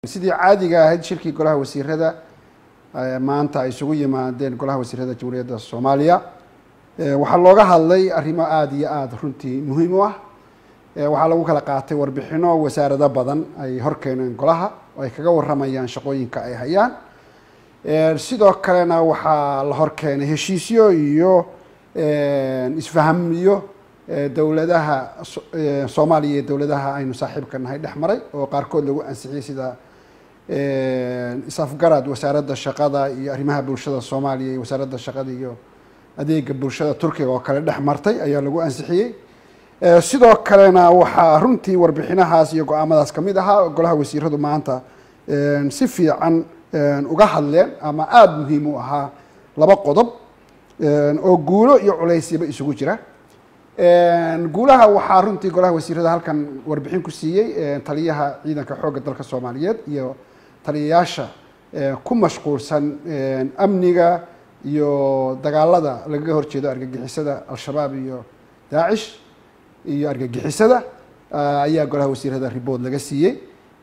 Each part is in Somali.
sidii caadiga ahayd shirkii golaha wasiirada maanta ay isugu yimaadeen golaha wasiirada jamhuuriyadda soomaaliya waxaa looga hadlay arrimo aada iyo aada runtii muhiim u ah waxaa lagu kala qaatay warbixino wasaarado badan ay horkeeneen golaha oo ay kaga waramayaan shaqooyinka ay hayaan sidoo kalena waxaa la horkeenay heshiisyo iyo isfahamiyo dowladaha soomaaliya iyo dowladaha aynu saaxiibka nahay dhex maray oo qaarkood lagu ansixiyey sida isafgarad wasaaradda shaqada iyo arrimaha bulshada soomaaliya iyo wasaaradda shaqada iyo adeega bulshada turkiga oo kale dhex martay ayaa lagu ansixiyey sidoo kalena waxaa runtii warbixinahaas iyo go-aamadaas kamid ahaa golaha wasiiradu maanta si fiican uga hadleen ama aada muhiim u ahaa laba qodob oo guulo iyo culeysyaba isugu jira guulaha waxaa runtii golaha wasiirada halkan warbixin ku siiyey taliyaha ciidanka xoogga dalka soomaaliyeed iyo taliyayaasha ku mashquulsan amniga iyo dagaalada lagaga horjeedo argagixisada al-shabaab iyo daacish iyo argagixisada ayaa golaha wasiirada ribood laga siiyey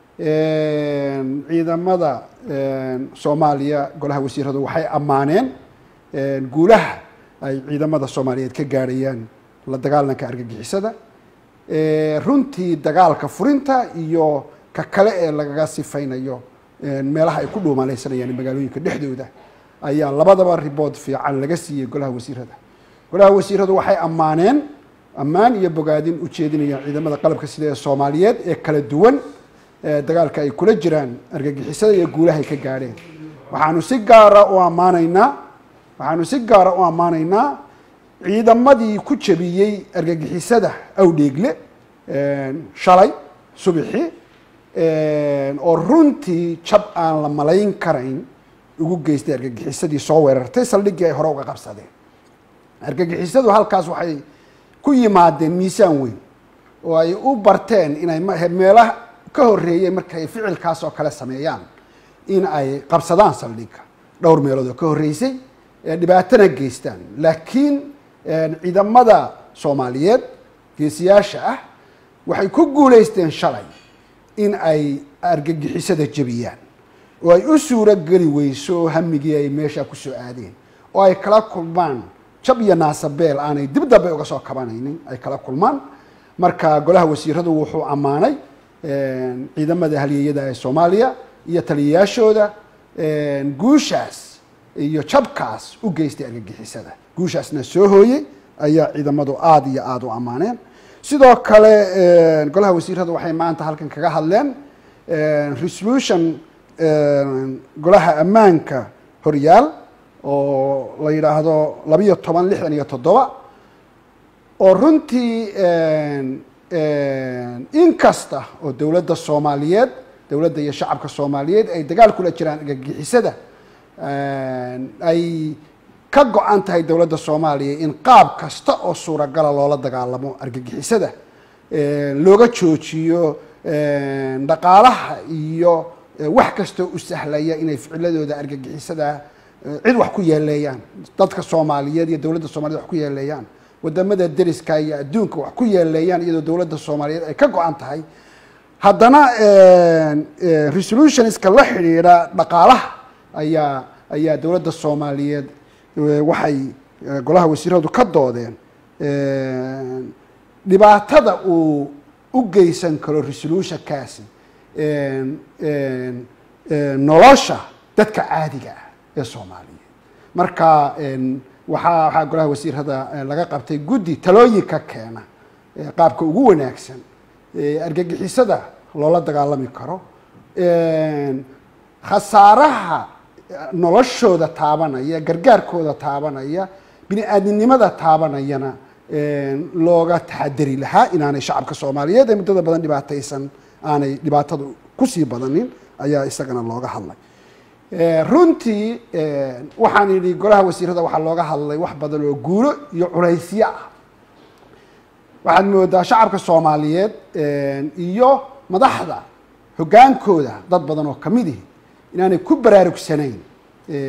ciidamada soomaaliya golaha wasiiradu waxay ammaaneen guulaha ay ciidamada soomaaliyeed ka gaadhayaan la dagaalanka argagixisada runtii dagaalka furinta iyo ka kale ee lagaga sifaynayo meelaha ay ku dhuumalaysanayaan magaalooyinka dhexdooda ayaa labadaba ribood fiican laga siiyey golaha wasiirada golaha wasiiradu waxay ammaaneen ammaan iyo bogaadin ujeedinayaan ciidamada qalabka sida ee soomaaliyeed ee kala duwan dagaalka ay kula jiraan argagixisada iyo guulahay ka gaadheen waxaanu si gaara u ammaanaynaa waxaanu si gaara u ammaanaynaa ciidamadii ku jabiyey argagixisada awdheegle shalay subixi oo runtii jab aan la malayn karayn ugu geystay argagixisadii soo weerartay saldhiggii ay hore uga qabsadeen argagixisadu halkaas waxay ku yimaadeen miisaan weyn oo ay u barteen inay meelaha ka horreeyey markay ficilkaas oo kale sameeyaan in ay qabsadaan saldhigga dhowr meelood oo ka horreysay dhibaatana geystaan laakiin ciidamada soomaaliyeed geesiyaasha ah waxay ku guulaysteen shalay in ay argagixisada jebiyaan oo ay u suuro geli weyso hamigii ay meesha kusoo aadeen oo ay kala kulmaan jab iyo naasabeel aanay dib dambe uga soo kabanaynin ay kala kulmaan marka golaha wasiiradu wuxuu ammaanay ciidamada halyeeyada ee soomaaliya iyo taliyayaashooda guushaas iyo jabkaas u geystay argagixisada guushaasna soo hooyey ayaa ciidamadu aada iyo aada u ammaaneen sidoo kale golaha wasiiradu waxay maanta halkan kaga hadleen resolution golaha ammaanka horyaal oo la yidhaahdo labiyo toban lixdan iyo toddoba oo runtii in kasta oo dowladda soomaaliyeed dowladda iyo shacabka soomaaliyeed ay dagaal kula jiraan argagixisada ay ka go-an tahay dowladda soomaaliya in qaab kasta oo suuragala loola dagaalamo argagixisada looga joojiyo dhaqaalaha iyo wax kastoo u sahlaya inay ficiladooda argagixisada cid wax ku yeeleeyaan dadka soomaaliyeed iyo dowladda soomaliyeed wax ku yeeleeyaan wadamada deriska iyo adduunka wax ku yeeleeyaan iyadoo dowladda soomaaliyeed ay ka go-an tahay haddana resolutionska la xidhiidha dhaqaalaha ayaa ayaa dowladda soomaaliyeed waxay golaha wasiiradu ka doodeen dhibaatada uu u geysan karo resolutionkaasi nolosha dadka caadiga ah ee soomaaliyeed marka waxaa waxaa golaha wasiirada laga qabtay guddi talooyinka keena qaabka ugu wanaagsan argagixisada loola dagaalami karo khasaaraha noloshooda taabanaya gargaarkooda taabanaya bini aadminimada taabanayana looga taxadari lahaa inaanay shacabka soomaaliyeed ee muddada badan dhibaataysan aanay dhibaatada kusii badanin ayaa isagana looga hadlay runtii waxaan idhi golaha wasiirada waxaa looga hadlay wax badan oo guulo iyo culaysyo ah waxaad moodaa shacabka soomaaliyeed iyo madaxda hoggaankooda dad badan oo kamid ihi inaanay ku baraarugsanayn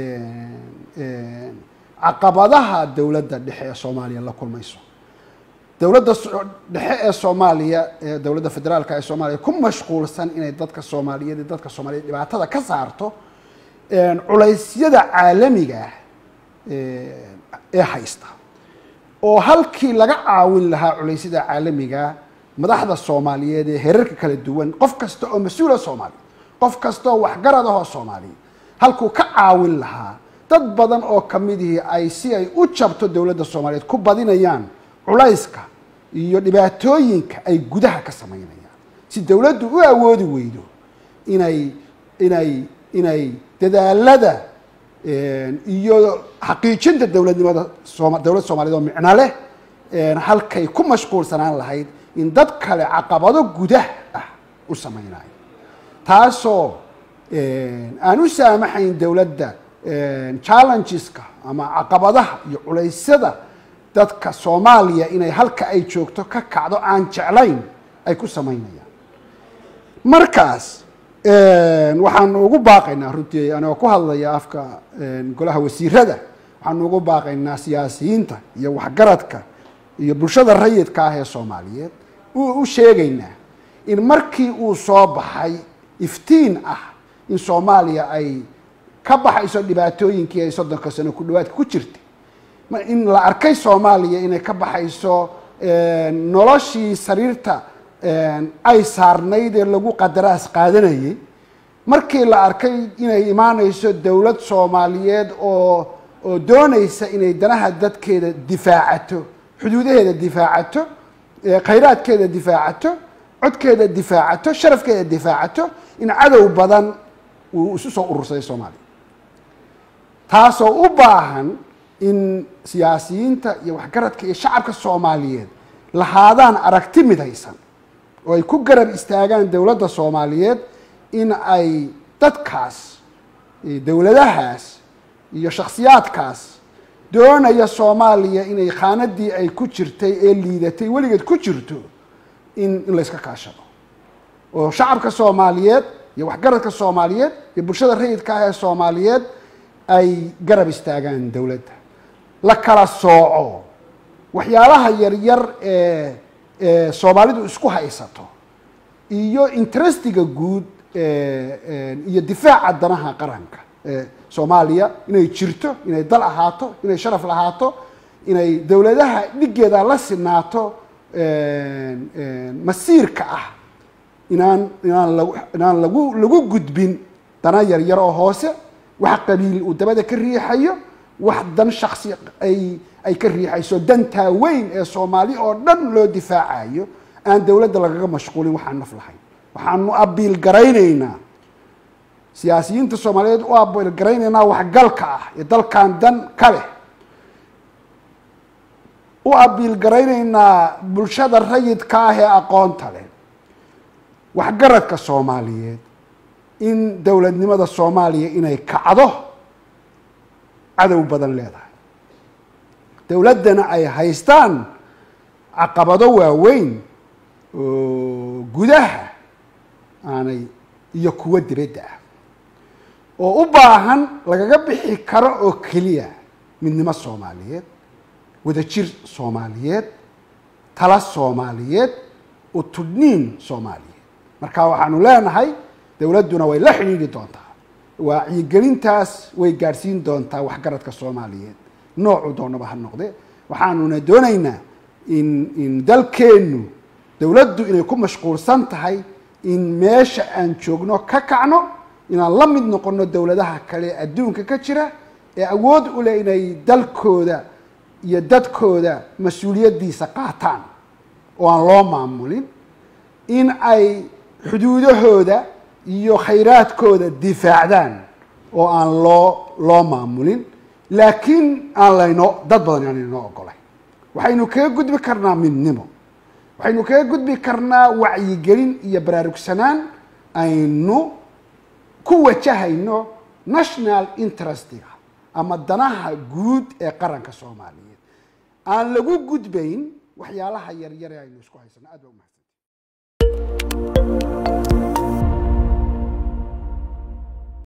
caqabadaha dowladda dhexe ee soomaaliya la kulmayso dowladda dhexe ee soomaaliya ee dowladda federaalka ee soomaaliya ku mashquulsan inay dadka soomaaliyeed iyo dadka soomaaliyeed dhibaatada ka saarto culaysyada caalamiga ah ee haysta oo halkii laga caawin lahaa culaysyada caalamiga madaxda soomaaliyeed ee herarka kala duwan qof kasta oo mas-uula soomaaliya qof kasta oo waxgarad ahoo soomaaliya halkuu ka caawin lahaa dad badan oo kamidihii ay si ay u jabto dowladda soomaaliyeed ku badinayaan culayska iyo dhibaatooyinka ay gudaha ka samaynayaan si dowladdu u awoodi weydo inay inay inay dadaalada iyo xaqiijinta dowladnimada sooma dowladda soomaliyeed oo micno leh halkay ku mashquulsanaan lahayd in dad kale caqabado gudah ah u samaynayo taasoo aan u saamaxayn dowladda challengeska ama caqabadaha iyo culeysyada dadka soomaaliya inay halka ay joogto ka kacdo aan jeclayn ay ku samaynayaan markaas waxaanu ugu baaqaynaa runtii anigoo ku hadlaya afka golaha wasiirada waxaanu ugu baaqaynaa siyaasiyiinta iyo waxgaradka iyo bulshada rayidka ah ee soomaaliyeed u sheegaynaa in markii uu soo baxay iftiin ah in soomaaliya ay ka baxayso dhibaatooyinkii ay soddonka sano ku dhawaadka ku jirtay in la arkay soomaaliya inay ka baxayso noloshii sariirta ay saarnayd ee lagu qadaraas qaadanayay markii la arkay inay imaanayso dowlad soomaaliyeed oo oo doonaysa inay danaha dadkeeda difaacato xuduudaheeda difaacato khayraadkeeda difaacato codkeeda difaacato sharafkeeda difaacato in cadow badan uu isu soo urursaday soomaaliya taasoo u baahan in siyaasiyiinta iyo waxgaradka iyo shacabka soomaaliyeed lahaadaan aragti midaysan oo ay ku garab istaagaan dowladda soomaaliyeed in ay dadkaas dowladahaas iyo shakhsiyaadkaas doonaya soomaaliya inay khaanadii ay ku jirtay ee liidatay weligeed ku jirto in in layska kaashado oo shacabka soomaaliyeed iyo waxgaradka soomaaliyeed iyo bulshada rayidka ah ee soomaaliyeed ay garab istaagaan dowladda la kala sooco waxyaalaha yaryar ee ee soomaalidu isku haysato iyo interestiga guud iyo difaaca danaha qaranka soomaaliya inay jirto inay dal ahaato inay sharaf lahaato inay dowladaha dhigeeda la sinaato masiirka ah inaan inaan lag inaan lagu lagu gudbin dana yaryar oo hoose wax qabiil uu dabada ka riixayo wax dan shaksi ay ay ka riixayso dantaa weyn ee soomaali oo dhan loo difaacayo aan dowladda lagaga mashquulin waxaan naf lahayn waxaanu abiil garaynaynaa siyaasiyiinta soomaaliyeed u abiil garaynaynaa waxgalka ah ee dalkan dan ka leh u abiil garaynaynaa bulshada rayidka ah ee aqoonta leh waxgaradka soomaaliyeed in dowladnimada soomaaliya inay kacdo cadow badan leedahay dowladdana ay haystaan caqabado waaweyn oo gudaha aanay iyo kuwo dibadda ah oo u baahan lagaga bixi karo oo keliya midnimo soomaaliyeed wadajir soomaaliyeed tala soomaaliyeed utudhniin soomaaliyeed marka waxaanu leenahay dowladduna way la xidhiidhi doontaa wacyigelintaas way gaadhsiin doontaa waxgaradka soomaaliyeed noocu doonaba ha noqde waxaanuna doonaynaa in in dalkeennu dowladdu inay ku mashquulsan tahay in meesha aan joogno ka kacno inaan la mid noqono dowladaha kale adduunka ka jira ee awood u leh inay dalkooda iyo dadkooda mas-uuliyaddiisa qaataan oo aan loo maamulin in ay xuduudahooda iyo khayraadkooda difaacdaan oo aan loo loo maamulin laakiin aan laynoo dad badan aan inoo ogolay waxaynu kaga gudbi karnaa midnimo waxaynu kaga gudbi karnaa wacyigelin iyo baraarugsanaan aynu ku wajahayno national interestiga ama danaha guud ee qaranka soomaaliyeed aan lagu gudbayn waxyaalaha yaryare aynu isku haysano aad ba umahadsan